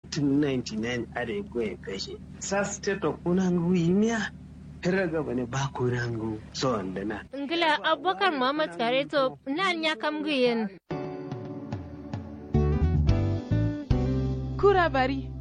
tun 99 are goye kashe sa state of kunangu yimiya hira gaba ne ba kunangu so wanda na ngila abubakar muhammad kare to nan ya kam guyen kura bari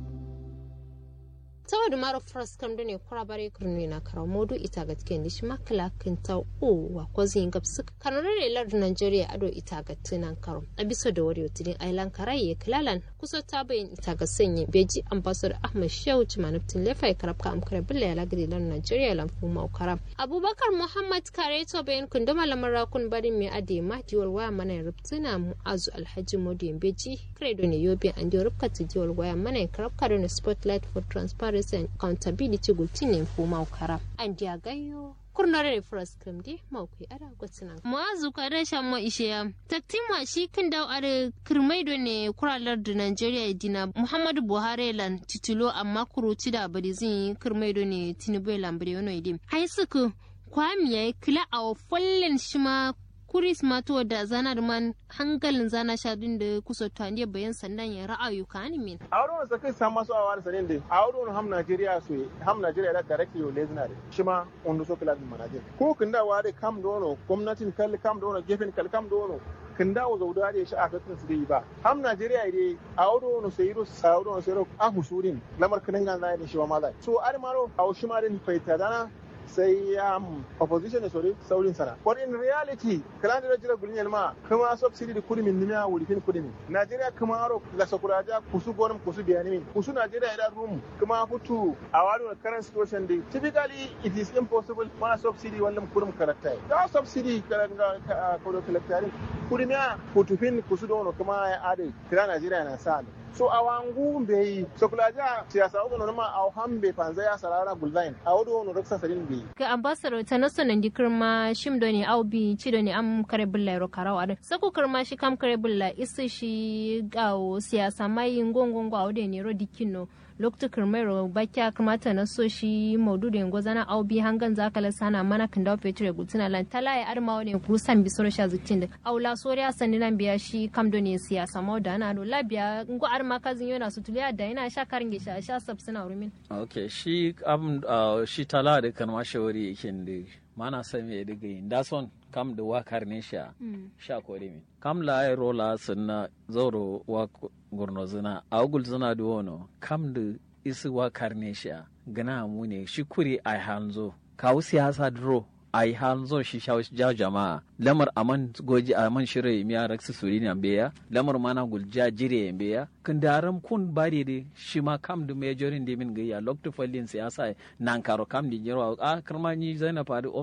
saboda mara fras kam da ne kura bare kurni na karaw modu ita ga tiken dish makla kin ta o wa ko zin gab suk kanore ne lard nigeria ado ita ga tinan karo abiso da wari tilin ailan karaye klalan kusa ta bayin ita ga sanye beji ambassador ahmad shehu manuftin lefa karab ka amkare billa ya lagri lard nigeria lan fu mau karam abubakar muhammad kare to bayin kun da malamar rakun barin mai ade mahdiwar waya mana rubtuna mu'azu alhaji modu beji credo ne yobe an dio rubka tijiwar waya mana karab ka da spotlight for transparency transparency and accountability gultinin fu maukara an dia gayo kurnare fras kamdi maukui ara gwatsina muazu kada shan ma ishe taktima shi kan daw are kirmaido ne kuralar da Nigeria dina Muhammadu Buhari lan titulo amma kuruci da bari zin kirmaido ne Tinubu lambare yono idim hai suku kwamiya kila a fallen shima kuris mato da zanar man hankalin zana shadin da kusa taniya bayan sandan ya ra'ayu ka min. a wurin wasa kai sama su a wani sanin da a wurin ham Najeriya su ham Najeriya da directly yau lezina da shi ma wanda so kila min manajin ko kin da ware kam dono gwamnatin kalli kam dono gefen kalli kam dono kin dawo zauda da shi a katin su dai ba ham Najeriya dai a wurin wani sai ro sa wurin wani sai ro a husurin lamar kinin gan zai da shi ma malai so armaro a shi ma din faita dana sai um, opposition ne sori saurin sana but in reality kalan da jira gulin yalma kuma subsidy da kudi min nimiya wuri fin kudi min Nigeria kuma aro la sakuraja kusu gonum kusu biyani min kusu Nigeria ida room kuma futu a wani current situation day typically it is impossible mana subsidy wannan kurum karakta da subsidy kalan ga kodo kalaktarin kudi miya futu fin kusu dono kuma ya ade kira Nigeria na sa so a wangu bai sokulaja siyasa ugo no ma a hambe panza ya sarara gulzain a wodo no raksa sarin bai ga ambassador ta naso nan di kirma shim do ne au bi ci do ne am kare bulla ro karawa da sako kirma shi kam kare bulla isi shi gawo siyasa mai ngongongo a wode ne ro dikino lokta kirmero bakya kamata na so shi maudu da yango zana au bi hangan zakala sana mana kan dawo fetur gutuna lan tala ya arma wani kusan bi soro sha zukin da aula soriya sanni nan biya shi kam do ne siyasa mau da na do labiya ngo arma kazin yana su tuliya da yana sha karin gisha sha sabsina rumin okay shi am shi tala da kan ma shawari yake da mana san me diga yin da son kam da wakar ne sha sha kore min kam la ay rola sunna zoro wa gurno zina agul zina da wono kam da isi wakar ne sha gana mu ne shi kuri ai hanzo kawo siyasa dro ai hanzo shi sha ja jama'a lamar aman goji aman shire miya raksu suri ne beya lamar mana gulja jire beya kun daram kun bari de shi ma kam da majorin de min gaya lokto fallin siyasa nan karo kam di jirwa a karma ni zainab fadi